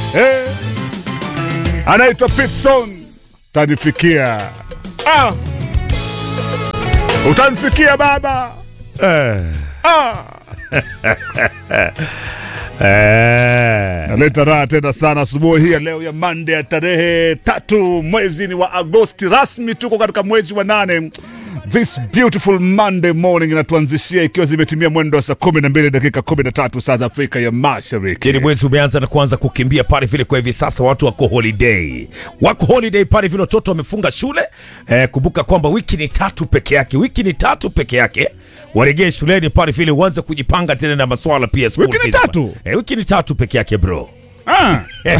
eh. Anaitwa Pitson, utanifikia ah. Utanifikia baba Eh. ah. Eh. Naleta raha tena sana asubuhi hii ya leo ya Monday ya tarehe tatu mwezi ni wa Agosti, rasmi tuko katika mwezi wa nane. This beautiful Monday morning inatuanzishia ikiwa zimetimia mwendo wa saa kumi na mbili dakika kumi na tatu saa za Afrika ya Mashariki. Kini mwezi umeanza na kuanza kukimbia pale vile, kwa hivi sasa watu wako holiday, wako holiday pale vile, watoto wamefunga shule. Eh, kumbuka kwamba wiki ni tatu peke yake, wiki ni tatu peke yake, waregee shuleni pale vile, uanze kujipanga tena na maswala pia. school Wiki ni fees. tatu? Eh, wiki ni tatu peke yake bro. Ah.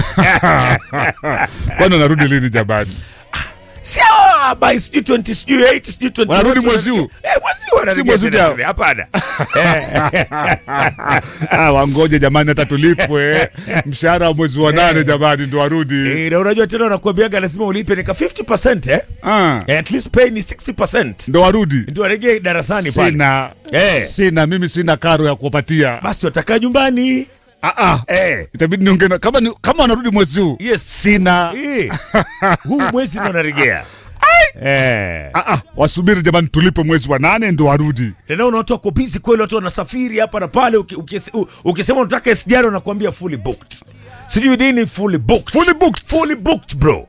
Kwani wanarudi lini jamani? Sio by sijui 20 sijui 8 sijui 20. Wanarudi mwezi huu? Eh, mwezi huu wanarudi Si mwezi tena ujao? shule. Hapana. Ah, wangoje jamani, hata tulipwe mshahara wa mwezi wa nane jamani, ndo warudi. Eh, na unajua tena wanakuambiaga lazima ulipe nika 50% eh? Ah, Eh, At least pay ni 60%. ndo warudi. Ndio warejee darasani pale. Sina Eh. sina mimi sina karo ya kuwapatia. Basi watakaa nyumbani. Ah, ah. Eh. Itabidi niongee na- kama ni, kama wanarudi mwezi huu Yes. sina Eh. Huu mwezi ndo naregea. Eh. ah, ah. Wasubiri jamani, tulipe mwezi wa nane ndo warudi. Tena una watu wako busy kweli, watu wanasafiri hapa na pale. uki- ukis- u- Ukisema unataka SGR wanakuambia fully booked. Sijui nini fully booked. Fully booked. Fully booked bro.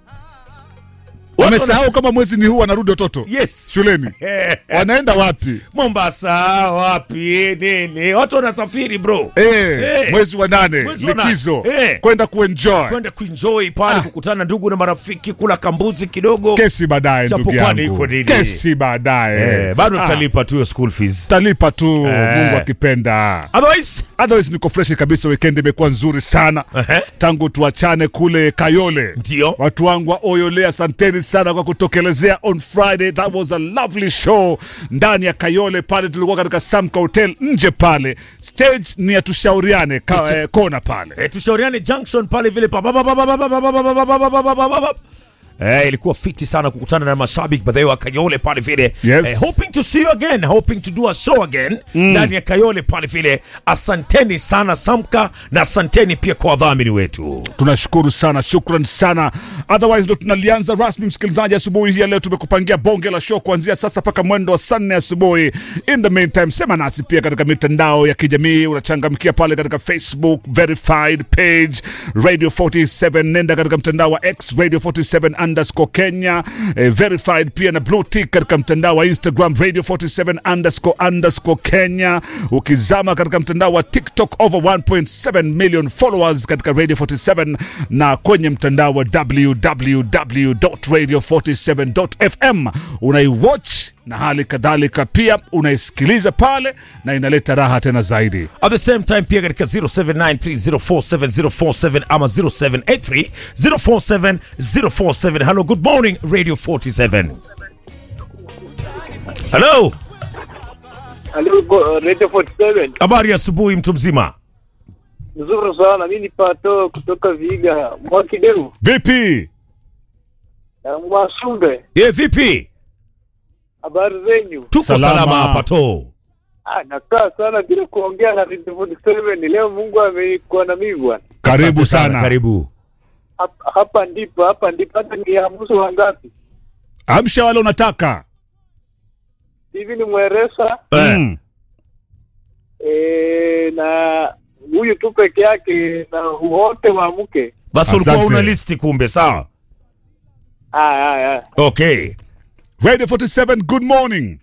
Watu Wamesahau kama mwezi ni huu wanarudi watoto Yes. shuleni. Eh. Wanaenda wapi? Mombasa wapi nini? Watu wanasafiri bro. Eh, Eh. mwezi wa nane Mwezi wa nane. likizo Eh. kwenda kuenjoy. Kwenda kuenjoy pale, kukutana na ndugu na marafiki, kula kambuzi kidogo. Kesi baadaye Chapo ndugu kwani yangu. iko nini? Kesi baadaye. Eh, bado Ah, tutalipa tu hiyo school fees. Talipa tu Eh. Mungu akipenda. Otherwise, Otherwise niko fresh kabisa, weekend imekuwa nzuri sana Ehe. tangu tuachane kule Kayole. Ndio. watu wangu wa Oyole, asanteni sana kwa kutokelezea on Friday. That was a lovely show ndani ya Kayole pale, tulikuwa katika Samka Hotel nje pale, stage ni ya tushauriane ka, eh, kona pale. eh, tushauriane junction pale vile pa- pa- pa- pa- pa- pa- pa- pa- pa- pa- pa- pa- pa- pa- pa- pa- pa- Eh, ilikuwa fiti sana kukutana na mashabiki baadhi wa Kayole pale vile. Yes. Eh, hoping to see you again, hoping to do a show again ndani ya Kayole pale vile. Asanteni sana Samka na asanteni pia kwa wadhamini wetu. Tunashukuru sana, shukran sana. Otherwise ndo tunalianza rasmi, msikilizaji. Asubuhi hii ya leo tumekupangia bonge la show kuanzia sasa mpaka mwendo wa saa nne asubuhi. In the meantime, sema nasi pia katika mitandao ya kijamii, unachangamkia pale katika Facebook verified page Radio 47, nenda katika mtandao wa X Radio 47 underscore Kenya eh, verified pia na blue tick katika mtandao wa Instagram Radio 47 underscore underscore Kenya. Ukizama katika mtandao wa TikTok over 1.7 million followers katika Radio 47 na kwenye mtandao wa www.radio47.fm unaiwatch na hali kadhalika pia unaisikiliza pale na inaleta raha tena zaidi. At the same time pia katika 0793047047 ama 0783047047. Hello, good morning Radio 47. Hello, Halo, go- Radio 47. habari ya asubuhi mtu mzima. Nzuri sana. Mimi ni Pato kutoka Viga, Mwakideu Vipi? na Mwasumbe. Ye, vipi? Habari zenyu? Tuko Salama. salama hapa to. Ah, nakaa sana bila kuongea na Radio 47. Leo Mungu amekuwa na mimi bwana. Karibu Asante sana. Karibu. Hapa, hapa ndipo hapa ndipo hata ni amuso wangapi Amsha wale unataka. hivi ni mweresa Eh, Mm. e, na huyu tu peke yake na wote waamke. Basi ulikuwa Asante. una listi kumbe, sawa? Ah, ah, ah. Okay. Radio 47, good morning.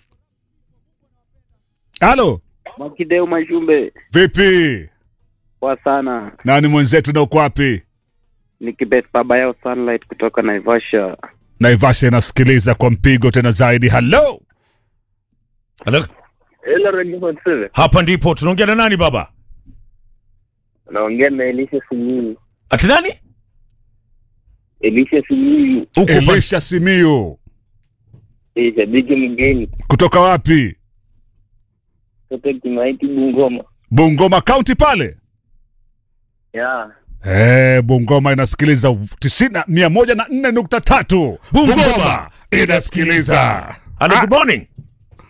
Halo, Mwakideu Mashumbe vipi? kwa sana Nani mwenzetu na uko wapi? ni Kibet baba yao Sunlight kutoka Naivasha. Naivasha inasikiliza kwa mpigo tena zaidi. Hello. Hello. Hello Radio 47. Hapa ndipo tunaongea na nani baba? Naongea na Elisha Simiyu. Ati nani? Elisha Simiyu, Uko pa- Elisha Simiyu. eh, shabiki mgeni Kutoka wapi? kutoka Kimaiti Bungoma. Bungoma County pale. Yeah. Eh, Bungoma inasikiliza tisini mia moja na nne nukta tatu. Bungoma inasikiliza. Hello, good morning.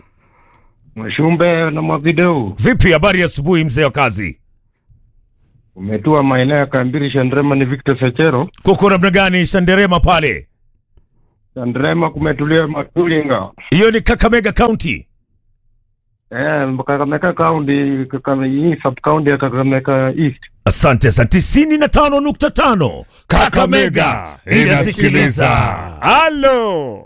Mwashumbe na Mwavideu, Vipi habari ya asubuhi mzee wa kazi? Umetua maeneo ya Kambiri Shandrema ni Victor Sechero. Kuko namna gani Shanderema pale? Shandrema kumetulia Matulinga. Hiyo ni Kakamega County. Eh, Kakamega County, Kakamega hii sub county ya Kakamega East. Asante sana. tisini na tano nukta tano Kakamega inasikiliza. Halo,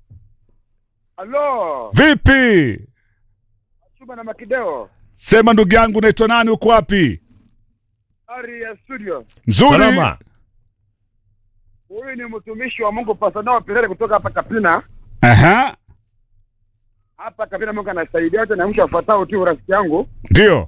Halo, vipi? Chuma na Makideo, Sema ndugu yangu, unaitwa nani? Uko wapi? ari ya studio. Mzuri. Salama. Huyu ni mtumishi wa Mungu Pasanao Perere kutoka hapa Kapina. Aha, Hapa Kapina Mungu anasaidia wote na mtu afuatao tu rafiki yangu. ndio.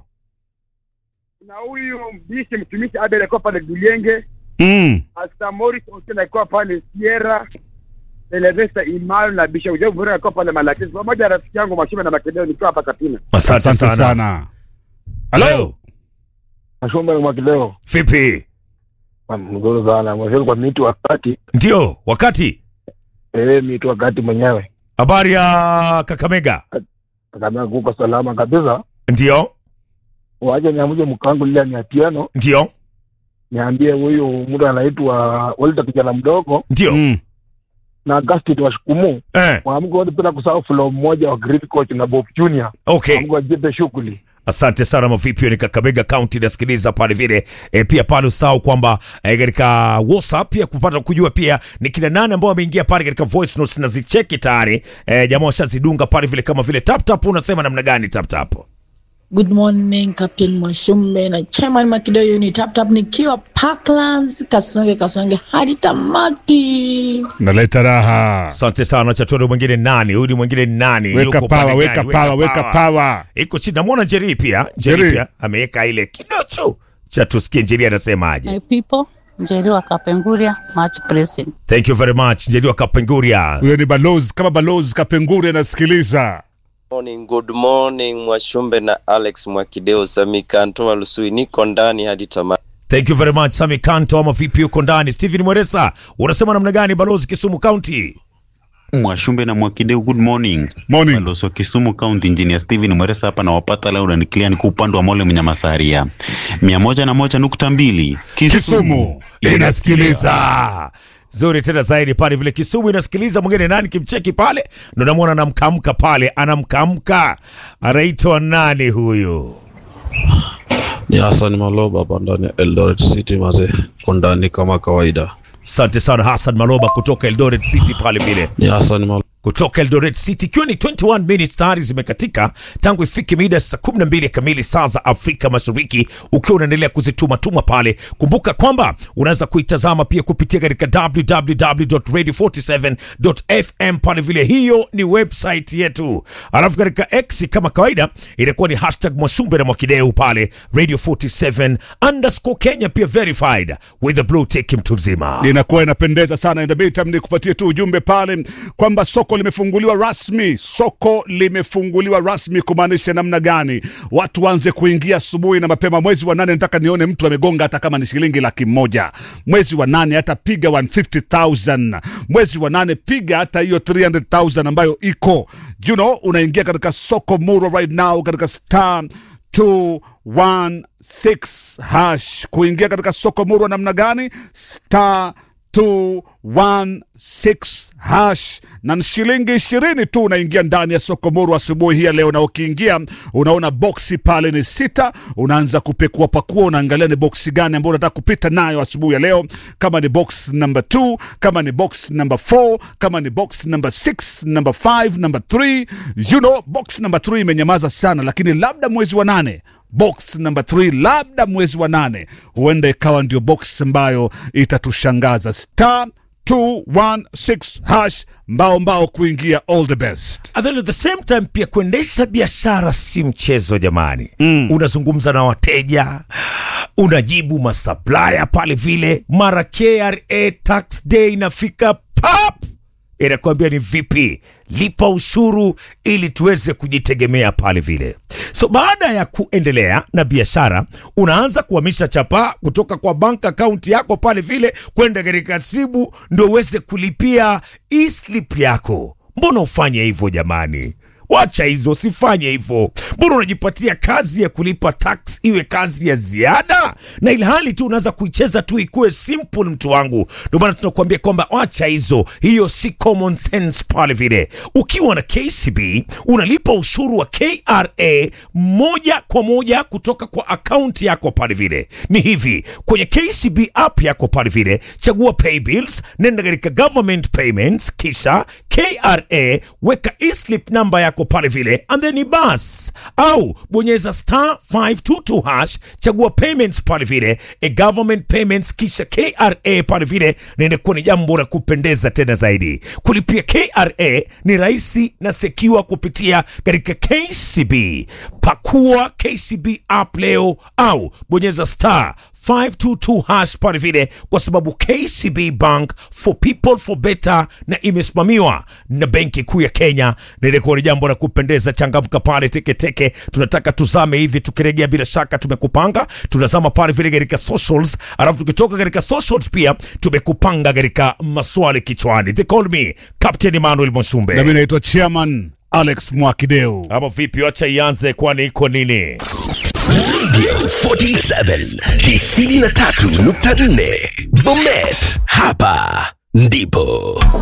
Na huyu mbishi mtumishi Abel alikuwa pale Dulenge, Mm. Pastor Morris Otieno alikuwa pale Sierra. Elevesta Imanu na Bishop Job Murray alikuwa pale Malakisi. Pamoja na rafiki yangu Mashime na Makideo nikiwa hapa Kapina. Asante Asante sana. sana. Halo. Mashomba mwa kileo. Vipi? Mzuri sana. Mwashoni kwa miti wakati. Ndio, wakati Eh, miti wakati mwenyewe. habari ya Kakamega. Kakamega kuko salama kabisa. Ndio, Waje niamuje mkangu lile ni atiano. ndio, Niambie huyu mtu anaitwa Walter kijana mdogo ndio. Mm. na Augustine wa Shukumu. Eh, Waamke wote bila kusahau flow mmoja wa Great Coach na Bob Junior. okay. Waamke wajipe shughuli. Asante sana mavipi, ni Kakamega County nasikiliza pale vile e, pia pale usahau kwamba e, katika WhatsApp pia kupata kujua pia ni kina nane ambao wameingia pale katika voice notes na zicheki tayari e, jamaa washazidunga pale vile kama vile tap tap. Unasema namna gani tap tap? Good morning Captain Mwashumbe na Chairman Makidoyo ni tap tap nikiwa Parklands Kasonge Kasonge hadi tamati. Naleta raha. Asante sana. Chatodo mwingine nani? Huyu ni mwingine nani? Weka Yuko pawa, pande weka gani? pawa, weka pawa. Iko chini. Namwona Njeri pia. Njeri Njeri. pia ameweka ile kidocho cha tusikie Njeri anasemaje. My people, Njeri wa Kapenguria, much blessing. Thank you very much Njeri wa Kapenguria. Huyo ni balozi kama balozi Kapengure anasikiliza. Morning, good morning Mwashumbe na Alex Mwakideo Samika Antoma Lusui, niko ndani hadi tamati. Thank you very much Sami Kanto, ama vipi uko ndani? Steven Mweresa, unasema namna gani balozi Kisumu County? Mwashumbe na Mwakideu, good morning. Morning. Balozi wa Kisumu County, Engineer Steven Mweresa hapa na wapata leo na clear niko upande wa Mole Mnyamasaria. mia moja na moja nukta mbili Kisumu inasikiliza zuri tena zaidi pale vile Kisumu inasikiliza. Mwingine nani kimcheki pale, ndo namwona anamkamka pale, anamkamka anaitwa nani huyu? Ni Hassan Maloba hapa ndani ya Eldoret City mazee, ko ndani kama kawaida. Asante sana Hassan Maloba kutoka Eldoret City pale vile Ni Hassan Maloba. kutoka Eldoret City, ikiwa ni 21 minutes tayari zimekatika tangu ifike mida ya saa 12 kamili saa za Afrika Mashariki, ukiwa unaendelea kuzitumatuma pale. Kumbuka kwamba unaweza kuitazama pia kupitia katika www.radio47.fm pale vile, hiyo ni website yetu. Alafu katika X kama kawaida inakuwa ni hashtag Mwashumbe na Mwakideu pale Radio 47 underscore Kenya, pia verified with the blue tick, mtu mzima. inakuwa inapendeza sana. In the meantime, ni kupatie tu ujumbe pale kwamba soko limefunguliwa rasmi. Soko limefunguliwa rasmi, kumaanisha namna gani? Watu waanze kuingia asubuhi na mapema. Mwezi wa nane nataka nione mtu amegonga hata kama ni shilingi laki moja. Mwezi wa nane hata piga 150,000. Mwezi wa nane piga hata hiyo 300,000 ambayo iko you know, unaingia katika soko Muro right now katika star 216 hash kuingia katika soko murwa namna gani star 216 hash na ni shilingi ishirini tu unaingia ndani ya soko murwa asubuhi hii ya leo na ukiingia unaona boksi pale ni sita unaanza kupekua pakua unaangalia ni boksi gani ambayo unataka kupita nayo asubuhi ya leo kama ni box number 2 kama ni box number 4 kama ni box number 6 number 5 number 3 you know box number 3 imenyamaza sana lakini labda mwezi wa nane box number 3 labda mwezi wa nane huenda ikawa ndio box ambayo itatushangaza star 216 hash mbao mbao kuingia all the best And then at the same time pia kuendesha biashara si mchezo jamani. Mm. Unazungumza na wateja, unajibu masupplier pale vile, mara KRA tax day inafika pap, inakuambia ni vipi, lipa ushuru ili tuweze kujitegemea pale vile. So baada ya kuendelea na biashara, unaanza kuhamisha chapa kutoka kwa bank account yako pale vile kwenda katika simu, ndio uweze kulipia e-slip yako. Mbona ufanye hivyo jamani? Wacha hizo, usifanye hivyo. Mbona unajipatia kazi ya kulipa tax iwe kazi ya ziada, na ilhali tu unaweza kuicheza tu ikuwe simple, mtu wangu. Ndio maana tunakuambia kwamba wacha hizo, hiyo si common sense pale vile. Ukiwa na KCB unalipa ushuru wa KRA moja kwa moja kutoka kwa akaunti yako pale vile. Ni hivi, kwenye KCB app yako pale vile, chagua pay bills, nenda katika government payments, kisha KRA, weka e-slip namba yako pale vile, and then ni bas, au bonyeza star 522 hash, chagua payments pale vile, e government payments, kisha KRA pale vile, na inakuwa ni jambo la kupendeza tena zaidi. Kulipia KRA ni rahisi na secure kupitia katika KCB. Pakua KCB app leo au bonyeza star 522 hash pale vile, kwa sababu KCB Bank for people for better, na imesimamiwa na Benki Kuu ya Kenya, na ilikuwa ni jambo la kupendeza. Changamka pale teketeke, tunataka tuzame hivi. Tukirejea bila shaka tumekupanga, tunazama pale vile katika socials, alafu tukitoka katika socials pia tumekupanga katika maswali kichwani. They call me Captain Emmanuel Moshumbe. nami naitwa chairman alex mwakideu Ama vipi? Wacha ianze, kwani iko nini? Radio 47 93.4 Bomet, hapa ndipo